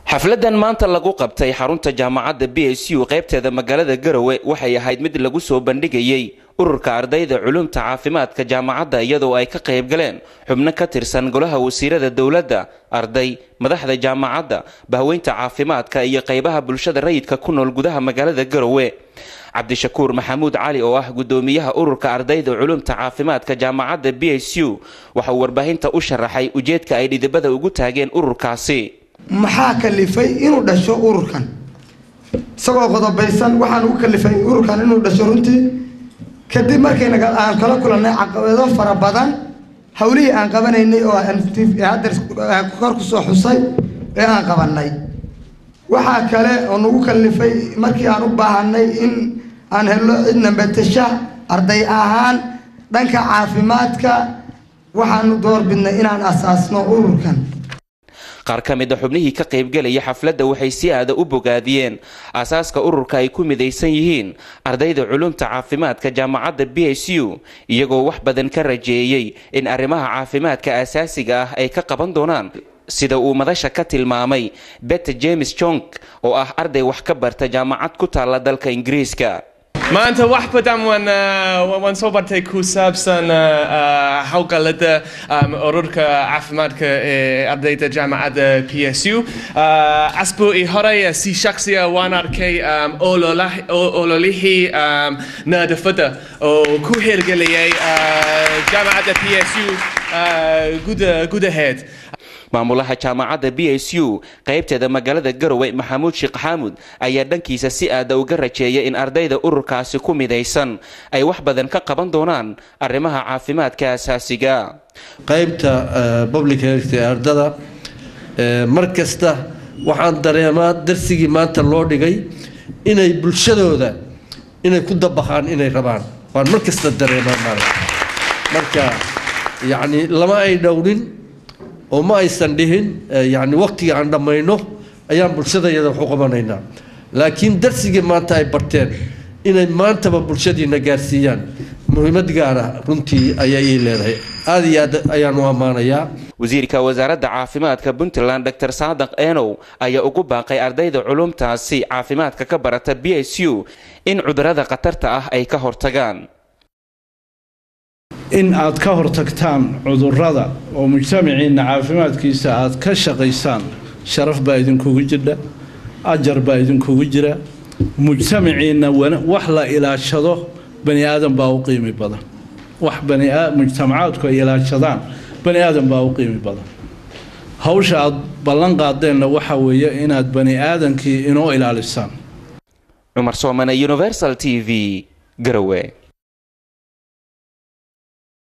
xafladan maanta lagu qabtay xarunta jaamacadda b s u qaybteeda magaalada garowe waxay ahayd mid lagu soo bandhigayey ururka ardayda culumta caafimaadka jaamacadda iyadoo ay ka qayb galeen xubno ka tirsan golaha wasiirada dowladda arday madaxda jaamacadda bahweynta caafimaadka iyo qaybaha bulshada rayidka ku nool gudaha magaalada garowe cabdishakuur maxamuud cali oo ah gudoomiyaha ururka ardayda culumta caafimaadka jaamacadda b s u waxa uu warbaahinta u sharaxay ujeedka ay dhidibada ugu taageen ururkaasi maxaa kalifay inuu dhasho ururkan isagoo qodobaysan waxaan ugu kalifay ururkan inuu dhasho runtii kadib markayna aan kala kulannay caqabado fara badan hawlihii aan qabanaynay oo hadda kor kusoo xusay ee aan qabanay waxaa kale oo nagu kalifay markii aan u baahanay in aan helno cidna matasha arday ahaan dhanka caafimaadka waxaanu doorbidnay inaan asaasno ururkan qaar ka mid a xubnihii ka qaybgelaya xafladda waxay si aada u bogaadiyeen aasaaska ururka ay ku midaysan yihiin ardayda culumta caafimaadka jaamacadda b s u iyagoo wax badan ka rajeeyey in arrimaha caafimaadka aasaasiga ah ay ka qaban doonaan sida uu madasha ka tilmaamay bete james jong oo ah arday wax ka barta jaamacad ku taalla dalka ingiriiska maanta wax badan waan waan soo bartay ku saabsan hawlgallada ururka caafimaadka ee ardayda jaamacadda p s u asbuucii hore si shaksiya waan arkay ololihii nadaafadda oo ku hirgeliyay jaamacadda p s u gudaheed maamulaha jaamacadda b s u qaybteeda magaalada garowe maxamuud sheekh xaamud ayaa dhankiisa si aada uga rajeeya in ardayda ururkaasi ku midaysan ay wax badan ka qaban doonaan arrimaha caafimaadka asaasiga qaybta public health ee ardada mar kasta waxaan dareemaa darsigii maanta loo dhigay inay bulshadooda inay ku dabaqaan inay rabaan waan mar kasta dareemaa marka yacni lama ay dhowrin oo ma aysan dhihin yani waqtiga aan dhammayno ayaan bulshadayada wax u qabanaynaa laakiin darsigii maanta ay barteen inay maantaba bulshadiina gaarsiiyaan muhiimad gaara runtii ayaa ii leedahay aada iyo aad ayaan u ammaanayaa wasiirka wasaaradda caafimaadka puntland dor saadaq enow ayaa ugu baaqay ardayda culumtaasi caafimaadka ka barata b s u in cudurada khatarta ah ay ka hortagaan in aad ka hortagtaan cudurrada oo mujtamaciinna caafimaadkiisa aad ka shaqaysaan sharaf baa idinkugu jidha ajar baa idinkugu jira mujtamaciinna wax la ilaashado bani aadan baa u qiimi badan wax mujtamacaadku ay ilaashadaan bani aadan baa u qiimi badan hawsha aad ballan qaadeenna waxa weeye inaad bani aadankii inoo ilaalisaan cumar soomane universal t v garowe